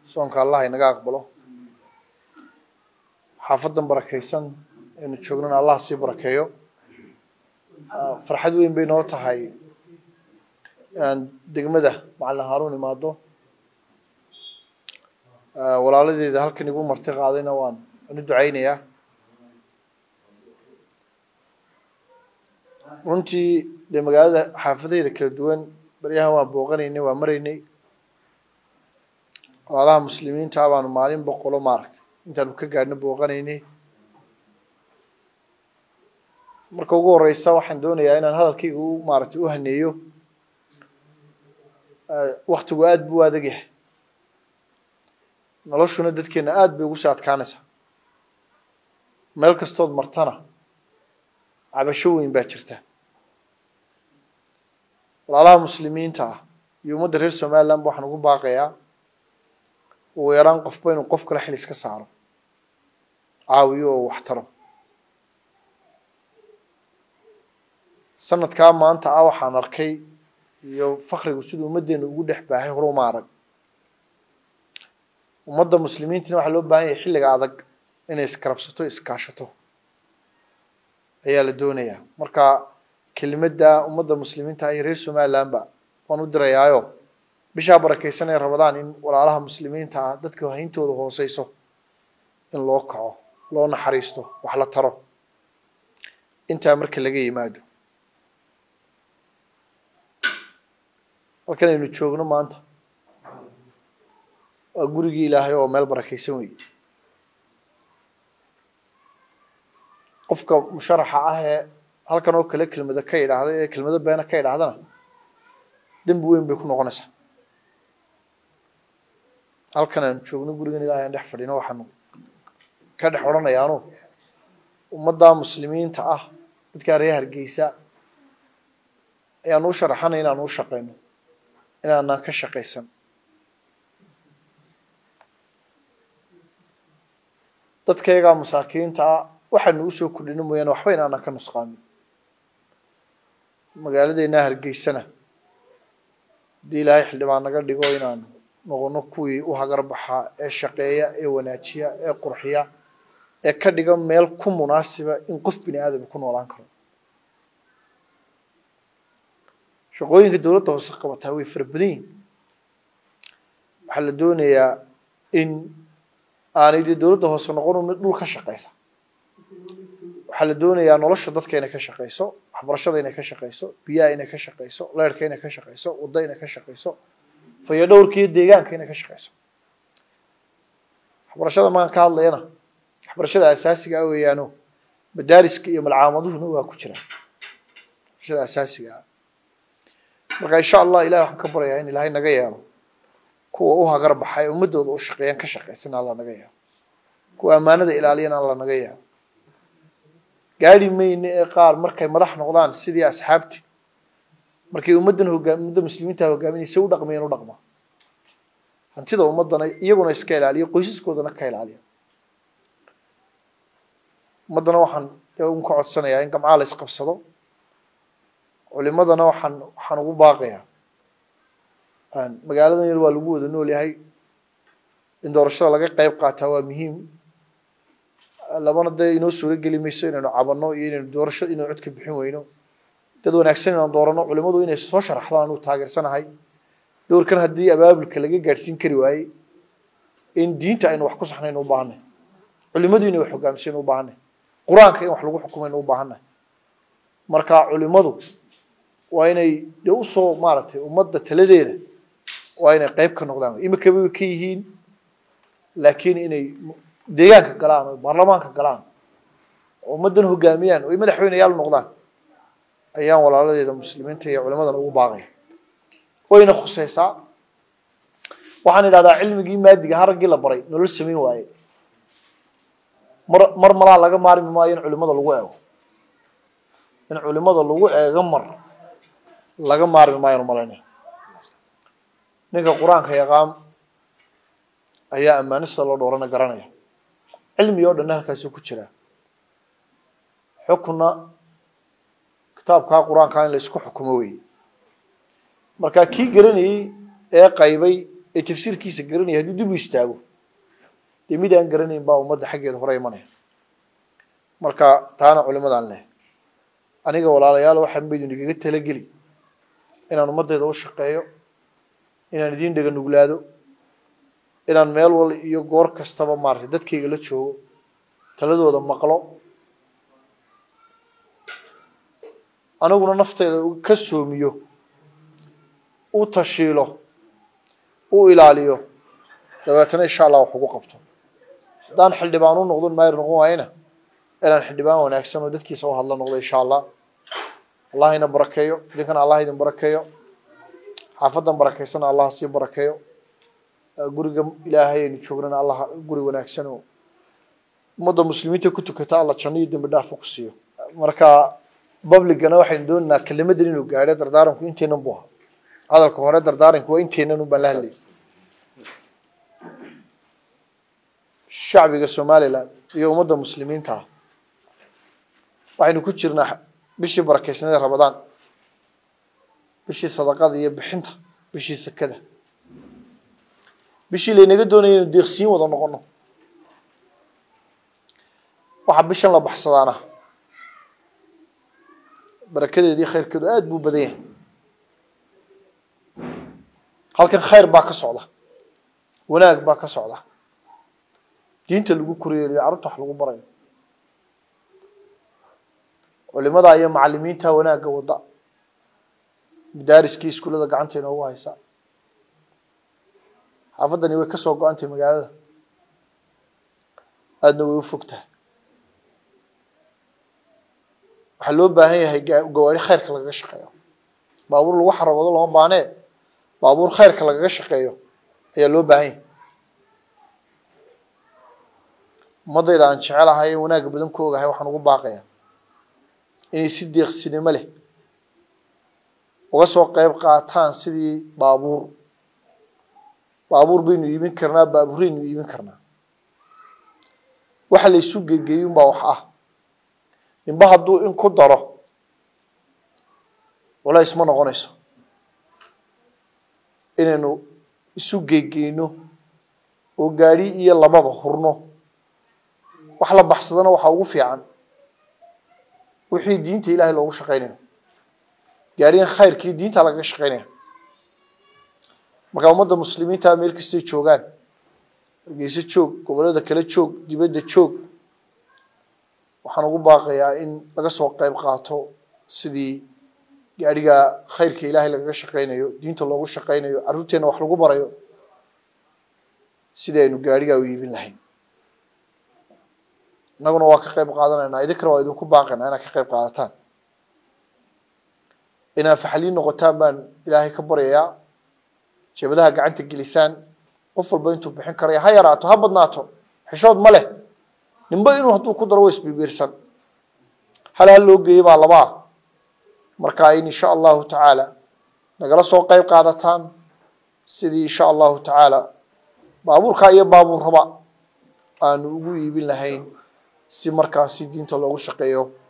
soonka allah inaga aqbalo xaafadan barakaysan aynu joognana allah sii barakeeyo farxad weyn bay noo tahay degmada macalin haarun imaado walaaladeeda halkan igu marti qaadayna waan anu ducaynayaa runtii dee magaalada xaafadeyda kala duwan baryahan waan booqanaynay waan maraynay walaalaha muslimiinta ah baanu maalin boqolo maaragtay intaanu ka gaadhna booqanaynay marka ugu horeysa waxaan doonayaa inaan hadalkayga u maaragtay u haneeyo waktigu aada buu adag yahay noloshuna dadkeena aada bay ugu soo adkaanaysaa meel kastood martana cabasho weyn baa jirta walaalaha muslimiinta ah iyo ummadda reer somaliland ba waxaan ugu baaqayaa ugu yaraan qofba inuu qof kale xil iska saaro caawiyo oo wax taro sanadkaa maanta ah waxaan arkay iyo fakrigu siduu ummaddeena ugu dhex baahay hore uma arag ummadda muslimiintina waxaa loo baahan yahay xilliga adag inay iskarabsato iskaashato ayaa la doonayaa marka kelimadda ummadda muslimiinta iyo reer somalilandba waan u dirayaayo bishaa barakaysan ee rabadaan in walaalaha muslimiinta ah dadka hayntooda hooseyso in loo kaco loo naxariisto wax la taro intaa marka laga yimaado halkan aynu joogno maanta waa gurigii ilaahay oo meel barakaysan weeye qofka musharaxa ah ee halkan oo kale kelmado ka idhaahda ee kelmado beena ka idhaahdana dembi weyn bay ku noqonaysaa halkan aan joogno gurigan ilahay aan dhex fadhino waxaanu ka dhex odhanayaanu ummadda muslimiinta ah dadkaa reer hargeysa ayaanu u sharaxanay inaanu u shaqayno inaanaan ka shaqaysan dadkayagaa masaakiinta ah waxaanu usoo kordhino mooyaane waxba inaanaan ka nusqaamin magaaladeena hargeysana haddii ilaahay xildhibaan naga dhigo inaanu noqono kuwii u hagar baxaa ee shaqeeya ee wanaajiya ee qurxiya ee ka dhiga meel ku munaasiba in qof bini aadam ku noolaan karo shaqooyinka dowladda hoose qabataa way fara badan yihin waxaa la doonayaa in aanay dee dowladda hoose noqonu mid dhul ka shaqeysa waxaa la doonayaa nolosha dadka inay ka shaqeyso waxbarashada inay ka shaqeyso biyaha inay ka shaqeyso leerhka inay ka shaqeyso wadda inay ka shaqeyso fayo dhowrka iyo deegaanka inay ka shaqeyso waxbarashada maan ka hadlayana waxbarashada asaasiga ah weeyaano madaariska iyo malcaamaduhuna waa ku jiraan waxbarashada asaasiga ah marka insha allah ilahi waxaan ka baryayaa in ilaahay naga yeelo kuwa u hagar baxa ee ummadooda u shaqeeyaan ka shaqeysan alla naga yeelo kuwa ammaanada ilaaliyana alla naga yeelo gaari mayne ee qaar markay madax noqdaan sidii asxaabti markay ummaddan hogaam ummadda muslimiinta hogaaminaysa u dhaqmayeen u dhaqma hantida ummaddana iyaguna iska ilaaliya qoysaskoodana ka ilaaliya ummaddana waxaan un ka codsanayaa in gamcaa la isqabsado culimadana waxaan waxaan ugu baaqayaa magaaladan yar waa lagu wada nool yahay in doorashada laga qeyb qaataa waa muhiim labana dee inoo suuro geli mayso inaynu cabanno iyo inaynu doorasho inaynu cod ka bixin weyno dad wanaagsan inaan doorano culimadu inay soo sharaxdaan anuu taageersanahay doorkan haddii abaabulka laga gaadhsiin kari waaye in diinta aynu wax ku saxnaynu u baahanay culimadu inay wax hogaamsaynu u baahanay qur-aanka in wax lagu xukumaynu u baahanay marka culimadu waa inay de usoo maaragtay ummadda taladeeda waa inay qeyb ka noqdaan imika bay ka yihiin laakiin inay deegaanka galaan oo baarlamaanka galaan oo ummaddan hogaamiyaan oo ay madaxweyneyaal noqdaan ayaan walaaladeeda muslimiinta iyo culimadan ugu baaqaya wayna khuseysaa waxaan idhahdaa cilmigii maadiga haraggii la baray nolol samayn waaye mar mar malaa laga maarmi maayo in culimada lagu eego in culimada lagu eego mar laga maarmi maayo malaynaya ninka qur-aanka yaqaan ayaa ammaanista loo dhoorana garanaya cilmi oo dhanna halkaasuu ku jiraa xukunna kitaabkaa qur-aankaa in la isku xukumo weeye marka kii garanayey ee qaybay ee tafsiirkiisa garanaya hadduu dib u istaago dee mid aan garanayn baa ummadda xaggeeda hore imanaya marka taana culimadaan leh aniga walaalayaal waxaan baydun igaga talageli inaan ummaddayda u shaqeeyo inaan idiin dhega nuglaado inaan meel wal iyo goor kastaba maaragtay dadkayga la joogo taladooda maqlo aniguna nafteyda ka soomiyo u tashiilo u ilaaliyo dabeetana insha allah wax ugu qabto haddaan xildhibaan u noqdon maayir noqon waayena inaan xildhibaan wanaagsan oo dadkiisa u hadla noqdo insha allah allah ina barakeeyo idinkana allah idin barakeeyo xaafadan barakeysana allah sii barakeeyo guriga ilaahay aynu joognana allah guri wanaagsan oo ummadda muslimiinta ku tukata alla janno iyo dembi dhaaf ku siiyo marka babligana waxaynu doonaynaa kelimadan inuu gaadho dardaaranku inteenan bu ahaa hadalka hore dardaaranku waa inteenan un baan la hadlayay shacbiga somaliland iyo ummadda muslimiinta ah waxaynu ku jirnaa bishii barakeysnada ramadaan bishii sadaqada iyo bixinta bishii sekada bishii laynaga doonaya inu deeqsiin wada noqono waxaa bishan la baxsadaana barakadeedii khayrkeedu aada buu badan yahay halkan khayr baa ka socda wanaag baa ka socda diinta lagu koryeeliyo carruurta wax lagu barayo culimada iyo macalimiinta wanaagga wadda madaariskii iskuullada gacanta inoogu haysaa xaafaddani way ka soo go-antay magaalada aadna way u fog tahay waxaa loo baahan yahay gawaari khayrka lagaga shaqeeyo baabuur lagu xaragoodo lama baanee baabuur khayrka lagaga shaqeeyo ayaa loo baahan yahay ummaddayda aan jecelahay ee wanaagga badan ku ogahay waxaan ugu baaqayaa inay si deeqsinimo leh uga soo qeyb qaataan sidii baabuur baabuur baynu iibin karnaa baabuuraynu iibin karnaa waxa la isu gegeeyun baa wax ah ninba hadduu in ku daro culays ma noqonayso inaynu isu geegeyno oo gaadhi iyo lababa hurno wax la baxsadana waxaa ugu fiican wixii diinta ilaahay loogu shaqaynayo gaarigan khayrkii diinta lagaga shaqaynaya markaa ummadda muslimiinta meel kastay joogaan hargeyso joog gobollada kale joog dibadda joog waxaan ugu baaqayaa in laga soo qeyb qaato sidii gaadhiga khayrka ilaahay lagaga shaqaynayo diinta loogu shaqaynayo carruurteenna wax lagu barayo sidii aynu gaadhigaa u iibin lahayn innaguna waa ka qeyb qaadanaynaa idinkana waa idinku baaqaynaa inaad ka qeyb qaadataan inaad faxaliin noqotaan baan ilaahay ka baryayaa jeebadaha gacanta gelisaan qof walba intuu bixin karaya ha yaraato ha badnaato xishood ma leh ninba inuu hadduu ku daro wa isbibiirsan hal hal loo geeyey baa labaa marka in insha allahu tacaala nagala soo qeyb qaadataan sidii insha allahu tacaala baabuurkaa iyo baabuurraba aanu ugu iibin lahayn si markaasi diinta loogu shaqeeyo